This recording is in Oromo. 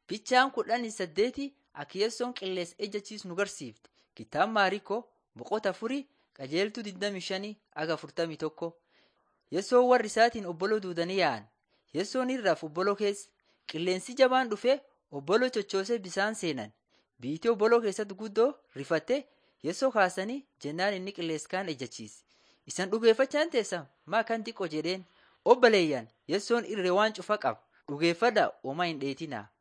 Fichaan kudhanii saddeeti Akiyessoon qilleensa ejjachiisu nu garsiifti. Kitaaba Maariikoo boqota afurii qajeeltuu 25 aga 41. Yesoon warri isaatiin obboloo duudanii yaa'an. Yesoon irraaf obboloo keessa. Qilleensi jabaan dhufee obboloo chochoosee bisaan seenan. Biitii obboloo keessatti guddoo rifattee Yesoo kaasanii jennaan inni qilleensa kaan ejjachiise. Isan dhugeeffachaan teessan maa kan xiqqoo jedheen. Obboleeyyan Yesoon irree waan cufa qaba. Dhugeeffadhaa homaa hin dheetinaa.